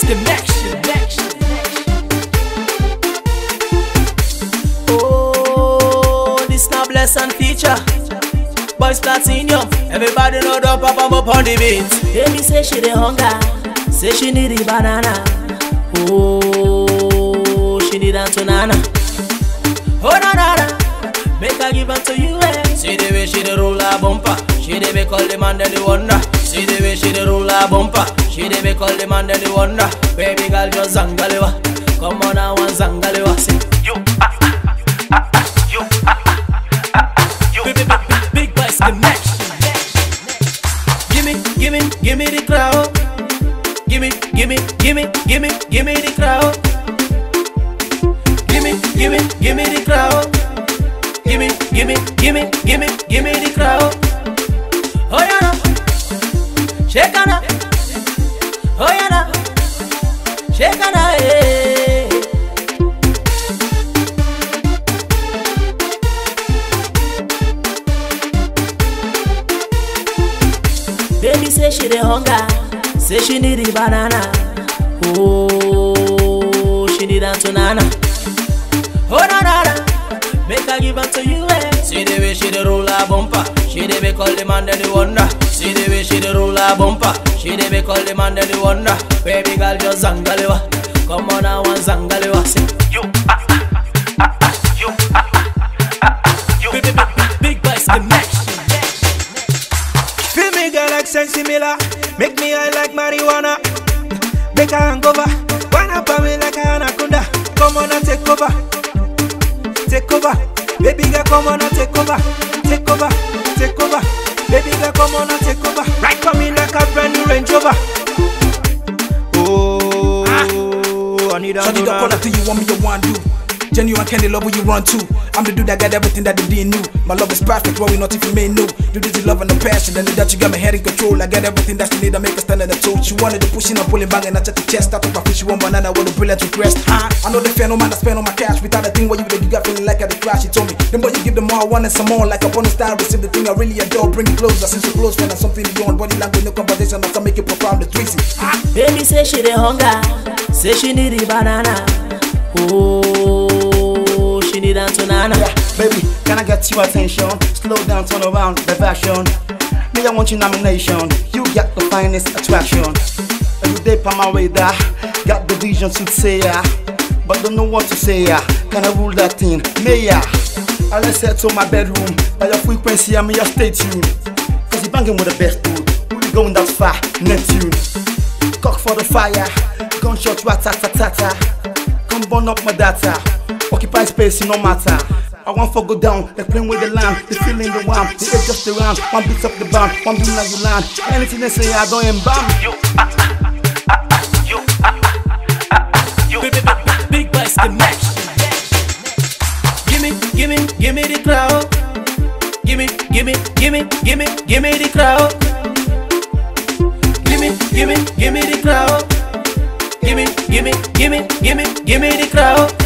connection. Oh, this na blessing feature. Boys platinum, everybody know the pop up up on the beat. Baby say she the hunger, say she need the banana. Oh, she need that banana. Oh na na na, make her give her to you. Eh. See the way she the roll her bumper, she the make all the man that they wonder. See the way she the roll her bumper, she the make all the man that they wonder. Baby girl just zangalewa, come on now and zangalewa. Say you ah ah ah ah, you ah ah ah ah, you big big big big boys connection. Gimme, gimme, gimme the crowd. Gimme, gimme, gimme, gimme, gimme the crowd. Gimme, gimme, gimme the crowd. Gimme, gimme, gimme, gimme, gimme the crowd. Oh yeah, now. shake on Oh yeah, now. shake on hey. Baby say she the hunger, say she need the banana. Oh, she need that banana. Oh na na na, make her give her to you. Eh. See the way she the roll her bumper, she the make all the man that they wonder. See the way she the roll her bumper, she the make all the man that they wonder. Baby girl just zangalewa, come on now and zangalewa. Say you ah ah ah ah, you ah ah ah ah, you big big big big boys connection. Feel me girl like Sensi Miller Make me high like marijuana Make a hangover Wind up on me like a anaconda Come on and take over Take over Baby girl come on and take over Take over Take over Baby girl come on and take over Right for me like a brand new Range Rover Oh I need a Shawty don't call up to you, want me, you want do. Genuine candy love where you run to. I'm the dude that got everything that they didn't know. My love is perfect, what we not even may know. Do this is love and the passion, and that you got my head in control. I got everything that she need to make her stand on the toe. She wanted to push in and pulling bang and I check the chest. Start up my fish, she want banana with a brilliant request. Huh? I know the fan, no man, I spend on my cash. Without a thing where you the you got feeling like I the crash. She told me, the more you give them more, I want and some more. Like up on the star, receive the thing I really adore. Bring it closer, since you're close, friend, and something beyond. Body language, no conversation, that's make it profound, the 3 Baby say she the hunger, say she need the banana. Oh, she need that banana. Yeah, baby, can I get your attention? Slow down, turn around, diversion. Me, I want your nomination. You got the finest attraction. Every day on my radar, got the vision to say yeah, but don't know what to say yeah. Can I rule that thing? May ya? I let's head to my bedroom. By your frequency, I'm your stay tuned. Cause you banging with the best dude. Who you going that far? Neptune. Cock for the fire. Gunshot rat-tat-tat-tat. Come burn up my data. Occupy space, no matter. I want for go down, they playing with the line, they feeling the wham, they hit just around, one beats up the bound, one beat like you land. Anything they say, I don't embalm. You ah ah ah ah, you ah ah ah ah, you big big big big boys connection. Gimme, gimme, gimme the crowd. Gimme, gimme, gimme, gimme, gimme the crowd. Gimme, gimme, gimme the crowd. Gimme, gimme, gimme, gimme, gimme the crowd.